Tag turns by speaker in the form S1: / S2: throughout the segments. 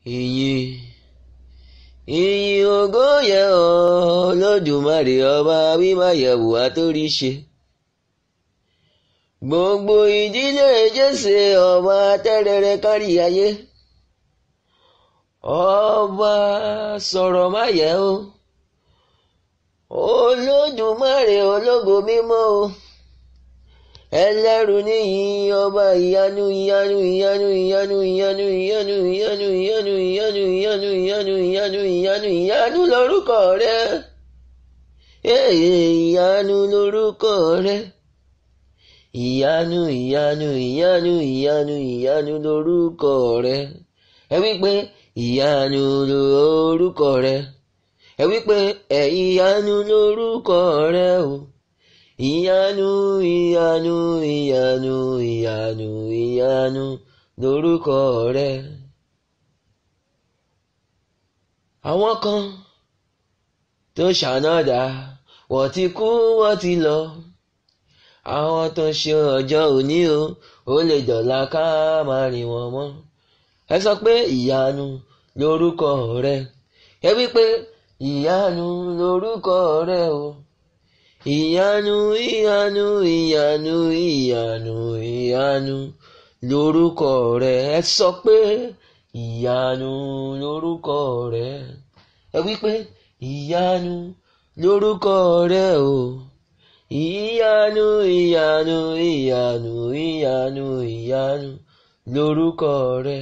S1: ìyìn ìyìn ògo yẹ ọ́ Olódùmarè ọba wímáyẹ̀wò àtóríṣe gbogbo ìdílé Jésè ọba tẹ́rẹrẹ kárí ayé ọba sọ̀rọ̀ máyẹ̀ o Olódùmarè ológo mímọ́ o ẹlẹ́rù níyìn ọba ìyanu ìyanu ìyanu ìyanu ìyanu ìyanu ìyanu ìyanu ìyanu ìyanu ìyanu ìyanu ìyanu ìyanu lórúkọ rẹ ìyanu lórúkọ rẹ ìyanu ìyanu ìyanu ìyanu ìyanu lórúkọ rẹ ẹ wí pé ìyanu lórúkọ rẹ ẹ wí pé ẹ ìyanu lórúkọ rẹ o ìyanu ìyanu ìyanu ìyanu ìyanu lórúkọ rẹ. àwọn kan tó ṣànádà wọ́n ti kú wọ́n ti lọ àwọn tó ṣe ọjọ́ òní o ó lè dọ̀la ká máa rìn wọ́n mọ́ ẹ sọ pé ìyanu lórúkọ rẹ ẹ wí pé ìyanu lórúkọ rẹ o ìyanu ìyanu ìyanu ìyanu ìyanu lórúkọ rẹ ẹ sọ pé ìyanu lórúkọ rẹ ẹ wí pé ìyanu lórúkọ rẹ o ìyanu ìyanu ìyanu ìyanu ìyanu lórúkọ rẹ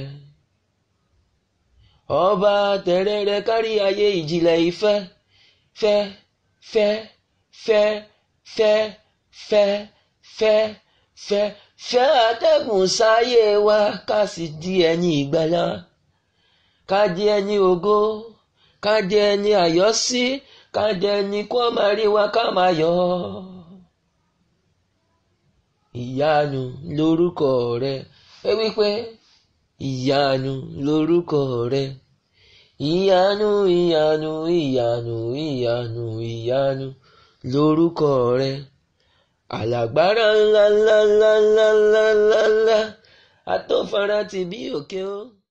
S1: ọba tẹrẹrẹ kárí ayé ìjìnlẹ̀ ìfẹ́ fẹ́ fẹ́ fẹ́ fẹ́ fẹ́ fẹ́ fẹ́ fẹ́ atẹ́gùn sáyé wa ká sì di ẹni ìgbàlà ká di ẹni ògo ká di ẹni àyọ́sí ká di ẹni kó máa rí wa ká máa yọ̀ ìyanu lórúkọ rẹ ẹ wí pé ìyanu lórúkọ rẹ ìyanu ìyanu ìyanu ìyanu ìyanu lórúkọ rẹ alágbára ńlá ńlá ńlá ńlá ńlá ńlá atọ́fara ti bí òkè o.